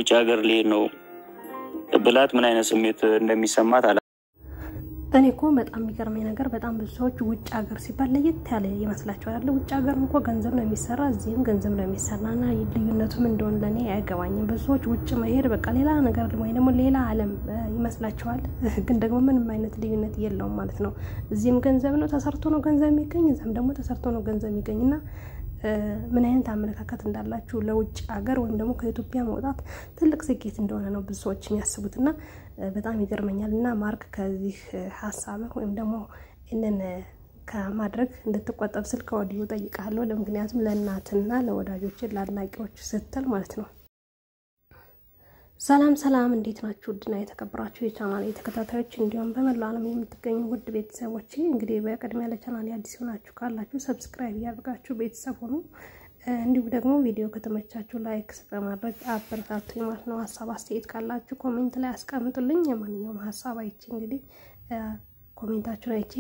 ውጭ ሀገር ልሄድ ነው ብላት ምን አይነት ስሜት እንደሚሰማት አላ እኔ እኮ በጣም የሚገርመኝ ነገር በጣም ብዙ ሰዎች ውጭ ሀገር ሲባል ለየት ያለ ይመስላቸዋል። ያለ ውጭ ሀገር እኮ ገንዘብ ነው የሚሰራ፣ እዚህም ገንዘብ ነው የሚሰራ እና ልዩነቱም እንደሆነ ለእኔ አይገባኝም። ብዙ ሰዎች ውጭ መሄድ በቃ ሌላ ነገር ወይ ደግሞ ሌላ ዓለም ይመስላቸዋል። ግን ደግሞ ምንም አይነት ልዩነት የለውም ማለት ነው። እዚህም ገንዘብ ነው ተሰርቶ ነው ገንዘብ የሚገኝ፣ እዚም ደግሞ ተሰርቶ ነው ገንዘብ የሚገኝ እና ምን አይነት አመለካከት እንዳላችሁ ለውጭ ሀገር ወይም ደግሞ ከኢትዮጵያ መውጣት ትልቅ ስኬት እንደሆነ ነው ብዙ ሰዎች የሚያስቡት እና በጣም ይገርመኛል። እና ማርክ ከዚህ ሀሳብህ ወይም ደግሞ ይህንን ከማድረግ እንድትቆጠብ ስል ከወዲሁ ጠይቃለሁ። ለምክንያቱም ለእናትና ለወዳጆች ለአድናቂዎች ስትል ማለት ነው። ሰላም ሰላም፣ እንዴት ናችሁ? ውድና የተከበራችሁ የቻናል የተከታታዮች እንዲሁም በመላው ዓለም የምትገኙ ውድ ቤተሰቦች እንግዲህ በቅድሚያ ለቻናል አዲስ ሆናችሁ ካላችሁ ሰብስክራይብ እያደርጋችሁ ቤተሰብ ሆኑ። እንዲሁም ደግሞ ቪዲዮ ከተመቻችሁ ላይክ በማድረግ አበረታቱ ማለት ነው። ሀሳብ አስተያየት ካላችሁ ኮሜንት ላይ አስቀምጡልኝ። የማንኛውም ሀሳብ አይቼ እንግዲህ ኮሜንታችሁን አይቼ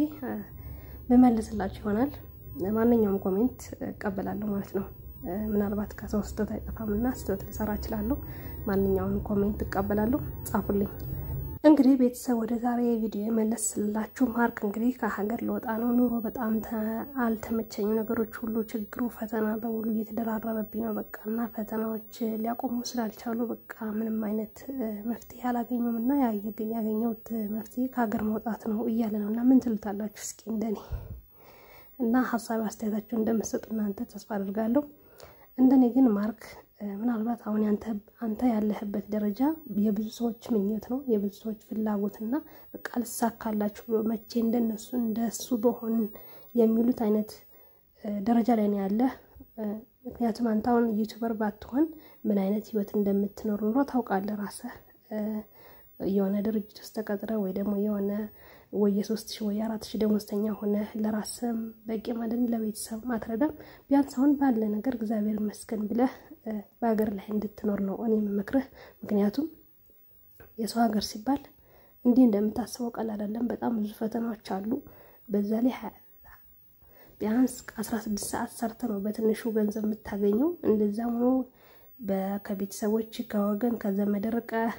ብመልስላችሁ ይሆናል። ማንኛውም ኮሜንት እቀበላለሁ ማለት ነው። ምናልባት ከሰው ስህተት አይጠፋም እና ስህተት ልሰራ እችላለሁ። ማንኛውን ኮሜንት እቀበላለሁ፣ ጻፉልኝ። እንግዲህ ቤተሰብ ወደ ዛሬ ቪዲዮ የመለስ ስላችሁ ማርክ እንግዲህ ከሀገር ለወጣ ነው። ኑሮ በጣም አልተመቸኝም፣ ነገሮች ሁሉ ችግሩ፣ ፈተና በሙሉ እየተደራረበብኝ ነው በቃ እና ፈተናዎች ሊያቆሙ ስላልቻሉ በቃ ምንም አይነት መፍትሄ አላገኘም እና ያገኘሁት መፍትሄ ከሀገር መውጣት ነው እያለ ነው እና ምን ትሉታላችሁ እስኪ እንደኔ እና ሀሳብ አስተያየታችሁ እንደምትሰጡ እናንተ ተስፋ አድርጋለሁ። እንደኔ ግን ማርክ ምናልባት አሁን አንተ ያለህበት ደረጃ የብዙ ሰዎች ምኞት ነው፣ የብዙ ሰዎች ፍላጎት እና በቃ ልሳካላችሁ ብሎ መቼ እንደነሱ እንደሱ በሆን የሚሉት አይነት ደረጃ ላይ ነው ያለህ። ምክንያቱም አንተ አሁን ዩቱበር ባትሆን ምን አይነት ህይወት እንደምትኖር ኑሮ ታውቃለህ ራስህ። የሆነ ድርጅት ውስጥ ተቀጥረ ወይ ደግሞ የሆነ ወይ የሶስት ሺህ ወይ አራት ሺህ ደሞዝተኛ ሆነ ለራስም በቂ ማደን ለቤተሰብ አትረዳም። ቢያንስ አሁን ባለ ነገር እግዚአብሔር ይመስገን ብለህ በሀገር ላይ እንድትኖር ነው እኔ የምመክርህ። ምክንያቱም የሰው ሀገር ሲባል እንዲህ እንደምታስበው ቀላል አይደለም። በጣም ብዙ ፈተናዎች አሉ። በዛ ላይ ቢያንስ አስራ ስድስት ሰዓት ሰርተ ነው በትንሹ ገንዘብ የምታገኘው። እንደዛም ሆኖ ከቤተሰቦች ከወገን ከዘመድ ርቀህ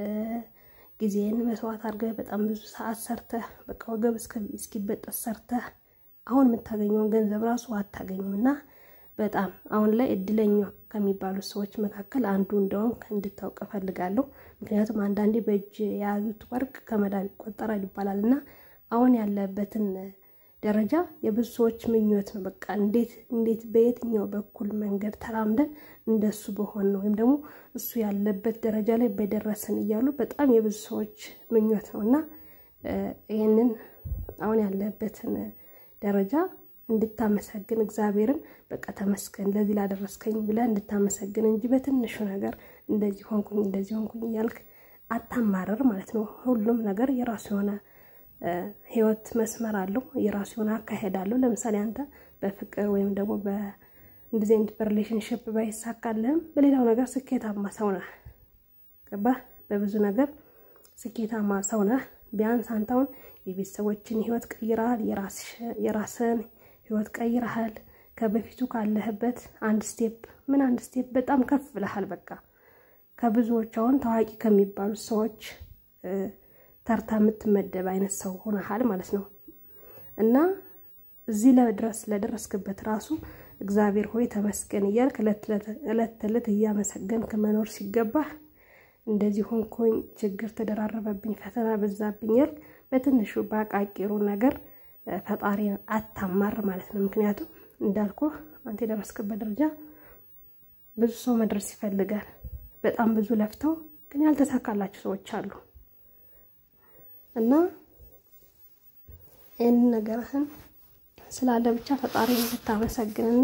ጊዜን መስዋዕት አድርገህ በጣም ብዙ ሰዓት ሰርተህ በቃ ወገብ እስኪበጠስ ሰርተህ አሁን የምታገኘውን ገንዘብ ራሱ አታገኝም እና በጣም አሁን ላይ እድለኛ ከሚባሉት ሰዎች መካከል አንዱ እንደውም እንድታውቅ እፈልጋለሁ። ምክንያቱም አንዳንዴ በእጅ የያዙት ወርቅ ከመዳብ ይቆጠራል ይባላል እና አሁን ያለበትን ደረጃ የብዙ ሰዎች ምኞት ነው። በቃ እንዴት እንዴት በየትኛው በኩል መንገድ ተራምደን እንደሱ በሆን ነው ወይም ደግሞ እሱ ያለበት ደረጃ ላይ በደረስን እያሉ በጣም የብዙ ሰዎች ምኞት ነው እና ይህንን አሁን ያለበትን ደረጃ እንድታመሰግን እግዚአብሔርን በቃ ተመስገን ለዚህ ላደረስከኝ ብለህ እንድታመሰግን እንጂ በትንሹ ነገር እንደዚህ ሆንኩኝ እንደዚህ ሆንኩኝ እያልክ አታማረር ማለት ነው። ሁሉም ነገር የራሱ የሆነ ህይወት መስመር አለው። የራሱ የሆነ አካሄድ አለው። ለምሳሌ አንተ በፍቅር ወይም ደግሞ እንደዚህ አይነት በሪሌሽንሽፕ ባይሳካልህም በሌላው ነገር ስኬታማ ሰው ነህ። ገባህ? በብዙ ነገር ስኬታማ ሰው ነህ። ቢያንስ አንተ አሁን የቤተሰቦችን ህይወት ቀይረሃል። የራስን ህይወት ቀይረሃል። ከበፊቱ ካለህበት አንድ ስቴፕ ምን አንድ ስቴፕ በጣም ከፍ ብለሃል። በቃ ከብዙዎች አሁን ታዋቂ ከሚባሉት ሰዎች ተርታ የምትመደብ አይነት ሰው ሆነሃል ማለት ነው። እና እዚህ ለድረስ ለደረስክበት ራሱ እግዚአብሔር ሆይ ተመስገን እያልክ እለት ተዕለት እያመሰገንክ መኖር ሲገባህ እንደዚህ ሆንኩኝ፣ ችግር ተደራረበብኝ፣ ፈተና በዛብኝ ያልክ በትንሹ በአቃቂሩ ነገር ፈጣሪን አታማር ማለት ነው። ምክንያቱም እንዳልኩ አንተ የደረስክበት ደረጃ ብዙ ሰው መድረስ ይፈልጋል። በጣም ብዙ ለፍተው ግን ያልተሳካላቸው ሰዎች አሉ። እና ይህንን ነገርህን ስላለ ብቻ ፈጣሪ እንድታመሰግንና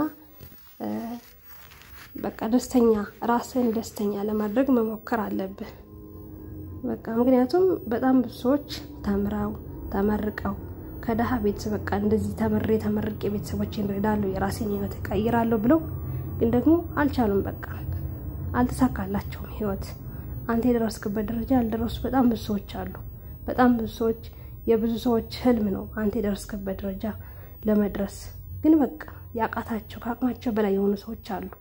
በቃ ደስተኛ ራስህን ደስተኛ ለማድረግ መሞከር አለብህ። በቃ ምክንያቱም በጣም ብዙ ሰዎች ተምረው ተመርቀው ከደሃ ቤተሰብ በቃ እንደዚህ ተምሬ ተመርቄ ቤተሰቦቼን እረዳለሁ የራሴን ህይወት እቀይራለሁ ብለው ግን ደግሞ አልቻሉም። በቃ አልተሳካላቸውም ህይወት። አንተ የደረስክበት ደረጃ ያልደረሱ በጣም ብዙ ሰዎች አሉ። በጣም ብዙ ሰዎች የብዙ ሰዎች ህልም ነው አንተ የደረስክበት ደረጃ ለመድረስ ግን በቃ ያቃታቸው ከአቅማቸው በላይ የሆኑ ሰዎች አሉ።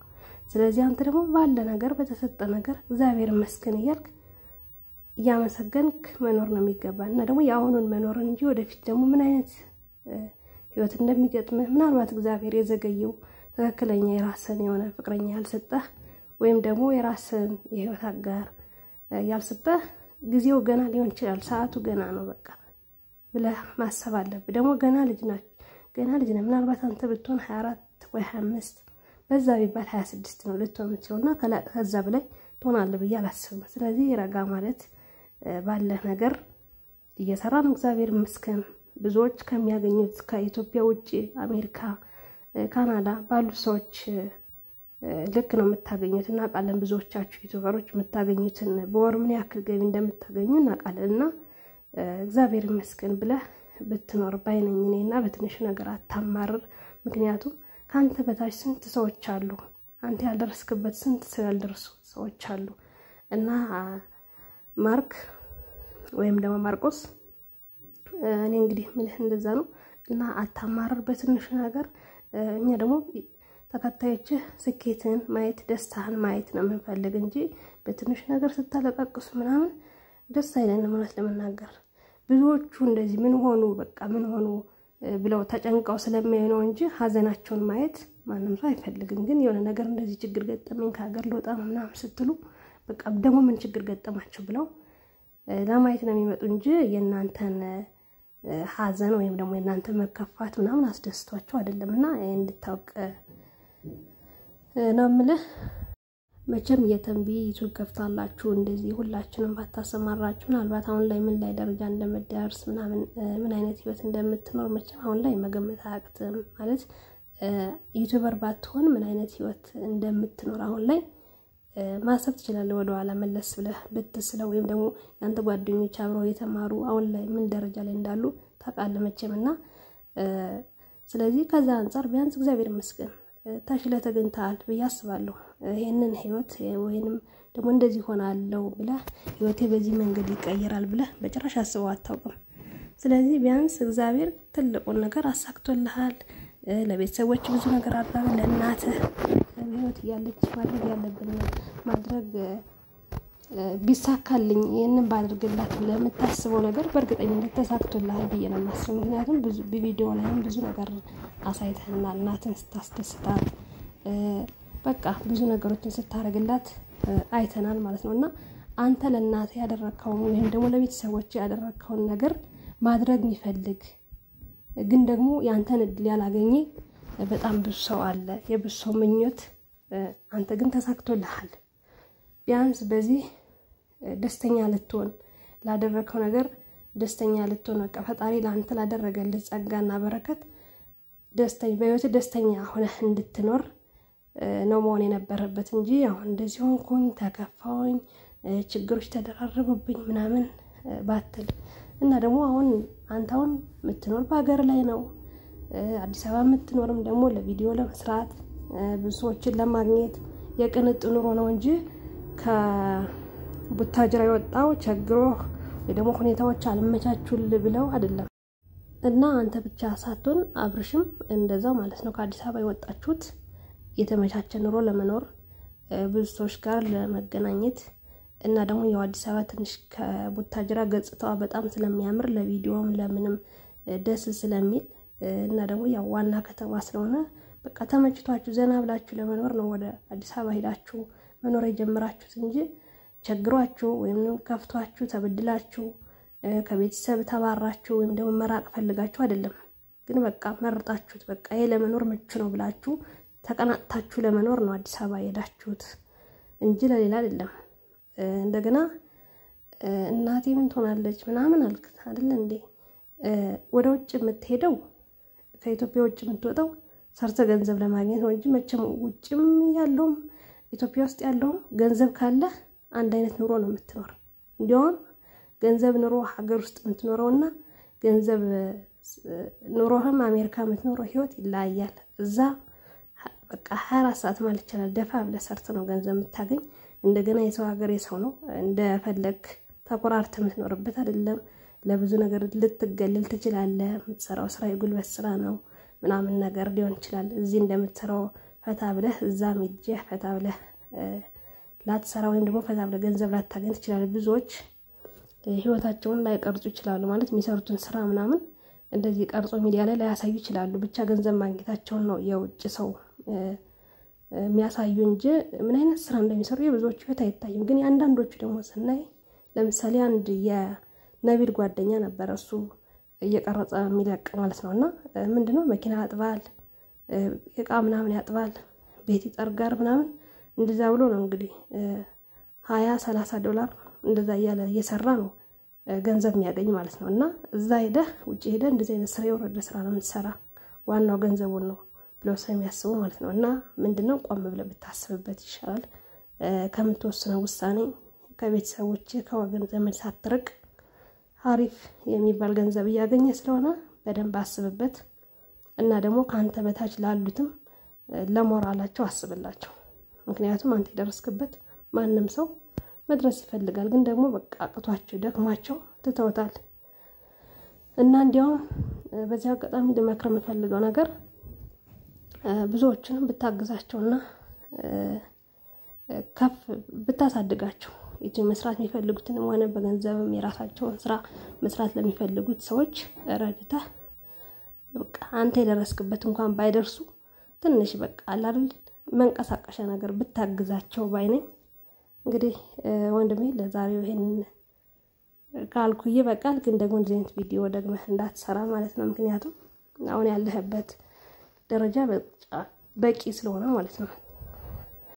ስለዚህ አንተ ደግሞ ባለ ነገር በተሰጠ ነገር እግዚአብሔር ይመስገን እያልክ እያመሰገንክ መኖር ነው የሚገባ እና ደግሞ የአሁኑን መኖር እንጂ ወደፊት ደግሞ ምን አይነት ህይወት እንደሚገጥምህ ምናልባት እግዚአብሔር የዘገየው ትክክለኛ የራስን የሆነ ፍቅረኛ ያልሰጠህ ወይም ደግሞ የራስን የህይወት አጋር ያልሰጠህ ጊዜው ገና ሊሆን ይችላል። ሰዓቱ ገና ነው በቃ ብለህ ማሰብ አለብህ። ደግሞ ገና ልጅ ናቸው ገና ልጅ ነህ። ምናልባት አንተ ብትሆን ሀያ አራት ወይ ሀያ አምስት በዛ ቢባል ሀያ ስድስት ነው ልትሆን የምትችለው እና ከዛ በላይ ትሆናለህ ብዬ አላስብም። ስለዚህ ረጋ ማለት ባለህ ነገር እየሰራ ነው። እግዚአብሔር ይመስገን። ብዙዎች ከሚያገኙት ከኢትዮጵያ ውጭ አሜሪካ፣ ካናዳ ባሉ ሰዎች ልክ ነው የምታገኙት እናውቃለን። ብዙዎቻችሁ ዩቱበሮች የምታገኙትን በወር ምን ያክል ገቢ እንደምታገኙ እናውቃለን። እና እግዚአብሔር ይመስገን ብለህ ብትኖር ባይነኝ እኔ እና በትንሽ ነገር አታማርር። ምክንያቱም ከአንተ በታች ስንት ሰዎች አሉ፣ አንተ ያልደረስክበት ስንት ሰው ያልደረሱ ሰዎች አሉ እና ማርክ ወይም ደግሞ ማርቆስ እኔ እንግዲህ ምልህ እንደዛ ነው እና አታማረር በትንሹ ነገር። እኛ ደግሞ ተከታዮችህ ስኬትን ማየት ደስታህን ማየት ነው የምንፈልግ እንጂ በትንሽ ነገር ስታለቃቅሱ ምናምን ደስ አይለንም። እውነት ለመናገር ብዙዎቹ እንደዚህ ምን ሆኑ በቃ ምን ሆኑ ብለው ተጨንቀው ስለሚያዩ ነው እንጂ ሀዘናቸውን ማየት ማንም ሰው አይፈልግም። ግን የሆነ ነገር እንደዚህ ችግር ገጠመኝ ከሀገር ልወጣ ነው ምናምን ስትሉ በቃ ደግሞ ምን ችግር ገጠማቸው ብለው ለማየት ነው የሚመጡ እንጂ የእናንተን ሀዘን ወይም ደግሞ የእናንተ መከፋት ምናምን አስደስቷቸው አይደለም። እና እንድታውቅ ነው የምልህ። መቼም የተንቢ ዩቱብ ከፍታላችሁ እንደዚህ ሁላችንም ባታሰማራችሁ ምናልባት አሁን ላይ ምን ላይ ደረጃ እንደምደርስ ምናምን ምን አይነት ህይወት እንደምትኖር መቼም አሁን ላይ መገመት አያቅትም። ማለት ዩቱበር ባትሆን ምን አይነት ህይወት እንደምትኖር አሁን ላይ ማሰብ ትችላለህ። ወደኋላ መለስ ብለህ ብትስለው ወይም ደግሞ የአንተ ጓደኞች አብረው የተማሩ አሁን ላይ ምን ደረጃ ላይ እንዳሉ ታውቃለህ መቼም እና ስለዚህ ከዛ አንጻር ቢያንስ እግዚአብሔር ይመስገን ተሽለህ ተገኝተሃል ብዬ አስባለሁ። ይህንን ህይወት ወይንም ደግሞ እንደዚህ ሆናለሁ ብለህ ህይወቴ በዚህ መንገድ ይቀየራል ብለህ በጭራሽ አስበው አታውቅም። ስለዚህ ቢያንስ እግዚአብሔር ትልቁን ነገር አሳክቶልሃል። ለቤተሰቦች ብዙ ነገር አድርገህ ለእናትህ ህይወት እያለች ማድረግ ያለብን ማድረግ ቢሳካልኝ ይህንን ባደርግላት ብለህ የምታስበው ነገር በእርግጠኝነት ተሳክቶልሃል ብዬ ነው የማስበው። ምክንያቱም ብዙ በቪዲዮ ላይም ብዙ ነገር አሳይተህናል። እናትን ስታስደስታት በቃ ብዙ ነገሮችን ስታደርግላት አይተናል ማለት ነው እና አንተ ለእናትህ ያደረግከውን ወይም ደግሞ ለቤተሰቦች ያደረግከውን ነገር ማድረግ የሚፈልግ ግን ደግሞ የአንተን እድል ያላገኘ በጣም ብዙ ሰው አለ። የብዙ ሰው ምኞት አንተ ግን ተሳክቶልሃል። ቢያንስ በዚህ ደስተኛ ልትሆን ላደረግከው ነገር ደስተኛ ልትሆን በቃ ፈጣሪ ለአንተ ላደረገልህ ጸጋና በረከት ደስተኛ በህይወት ደስተኛ ሆነህ እንድትኖር ነው መሆን የነበረበት እንጂ አሁን እንደዚህ ሆንኩኝ፣ ተከፋውኝ፣ ችግሮች ተደራረቡብኝ ምናምን ባትል እና ደግሞ አሁን አንተ አሁን የምትኖር በሀገር ላይ ነው አዲስ አበባ የምትኖርም ደግሞ ለቪዲዮ ለመስራት ብዙ ሰዎችን ለማግኘት የቅንጡ ኑሮ ነው እንጂ ከቡታጅራ የወጣው ቸግሮ ወይ ደግሞ ሁኔታዎች አልመቻቹል ብለው አይደለም። እና አንተ ብቻ ሳትሆን አብርሽም እንደዛው ማለት ነው። ከአዲስ አበባ የወጣችሁት የተመቻቸ ኑሮ ለመኖር ብዙ ሰዎች ጋር ለመገናኘት እና ደግሞ ያው አዲስ አበባ ትንሽ ከቡታጅራ ገጽታዋ በጣም ስለሚያምር ለቪዲዮም ለምንም ደስ ስለሚል እና ደግሞ ያው ዋና ከተማ ስለሆነ በቃ ተመችቷችሁ ዘና ብላችሁ ለመኖር ነው ወደ አዲስ አበባ ሄዳችሁ መኖር የጀመራችሁት እንጂ ቸግሯችሁ ወይም ከፍቷችሁ ተበድላችሁ ከቤተሰብ ተባራችሁ ወይም ደግሞ መራቅ ፈልጋችሁ አይደለም። ግን በቃ መርጣችሁት በቃ ይሄ ለመኖር ምቹ ነው ብላችሁ ተቀናጥታችሁ ለመኖር ነው አዲስ አበባ የሄዳችሁት እንጂ ለሌላ አይደለም። እንደገና እናቴ ምን ትሆናለች ምናምን አልክ አይደለ እንዴ? ወደ ውጭ የምትሄደው ከኢትዮጵያ ውጭ የምትወጣው ሰርተ ገንዘብ ለማግኘት ነው እንጂ መቼም ውጭም ያለውም ኢትዮጵያ ውስጥ ያለውም ገንዘብ ካለ አንድ አይነት ኑሮ ነው የምትኖር። እንዲያውም ገንዘብ ኑሮ ሀገር ውስጥ የምትኖረው እና ገንዘብ ኑሮህም አሜሪካ የምትኖረው ህይወት ይለያያል። እዛ በቃ ሀያ አራት ሰዓት ማለት ይቻላል ደፋ ብለህ ሰርተህ ነው ገንዘብ የምታገኝ። እንደገና የሰው ሀገር የሰው ነው እንደፈለግ ተኮራርተህ የምትኖርበት አይደለም። ለብዙ ነገር ልትገለል ትችላለህ። የምትሰራው ስራ የጉልበት ስራ ነው ምናምን ነገር ሊሆን ይችላል። እዚህ እንደምትሰራው ፈታ ብለህ እዛም ሄጀህ ፈታ ብለህ ላትሰራ ወይም ደግሞ ፈታ ብለህ ገንዘብ ላታገኝ ትችላለህ። ብዙዎች ህይወታቸውን ላይቀርጹ ይችላሉ። ማለት የሚሰሩትን ስራ ምናምን እንደዚህ ቀርጾ ሚዲያ ላይ ላያሳዩ ይችላሉ። ብቻ ገንዘብ ማግኘታቸውን ነው የውጭ ሰው የሚያሳዩ እንጂ ምን አይነት ስራ እንደሚሰሩ የብዙዎቹ ህይወት አይታይም። ግን የአንዳንዶቹ ደግሞ ስናይ ለምሳሌ አንድ የነቢል ጓደኛ ነበረ እሱ እየቀረጸ የሚለቅ ማለት ነው። እና ምንድነው መኪና ያጥባል፣ እቃ ምናምን ያጥባል፣ ቤት ይጠርጋር ምናምን እንደዛ ብሎ ነው እንግዲህ ሀያ ሰላሳ ዶላር እንደዛ እያለ እየሰራ ነው ገንዘብ የሚያገኝ ማለት ነው። እና እዛ ሄደህ ውጭ ሄደህ እንደዚህ አይነት ስራ የወረደ ስራ ነው የምትሰራ ዋናው ገንዘቡን ነው ብለው ስለሚያስቡ ማለት ነው። እና ምንድነው ቆም ብለህ ብታስብበት ይሻላል ከምትወስነው ውሳኔ ከቤተሰቦች ከወገን ዘመድ ሳትርቅ አሪፍ የሚባል ገንዘብ እያገኘ ስለሆነ በደንብ አስብበት እና ደግሞ ከአንተ በታች ላሉትም ለሞራላቸው አስብላቸው። ምክንያቱም አንተ የደረስክበት ማንም ሰው መድረስ ይፈልጋል፣ ግን ደግሞ በቃ አቅቷቸው ደክሟቸው ትተውታል። እና እንዲያውም በዚህ አጋጣሚ ልመክር የምፈልገው ነገር ብዙዎችንም ብታግዛቸውና ከፍ ብታሳድጋቸው ይቺ መስራት የሚፈልጉትንም ሆነ በገንዘብም የራሳቸውን ስራ መስራት ለሚፈልጉት ሰዎች ረድተህ በቃ አንተ የደረስክበት እንኳን ባይደርሱ ትንሽ በቃ አላል መንቀሳቀሻ ነገር ብታግዛቸው ባይነኝ። እንግዲህ ወንድሜ ለዛሬው ይሄን ካልኩ ይበቃል። ግን ደግሞ እንደዚህ አይነት ቪዲዮ ደግመህ እንዳትሰራ ማለት ነው። ምክንያቱም አሁን ያለህበት ደረጃ በቂ ስለሆነ ማለት ነው።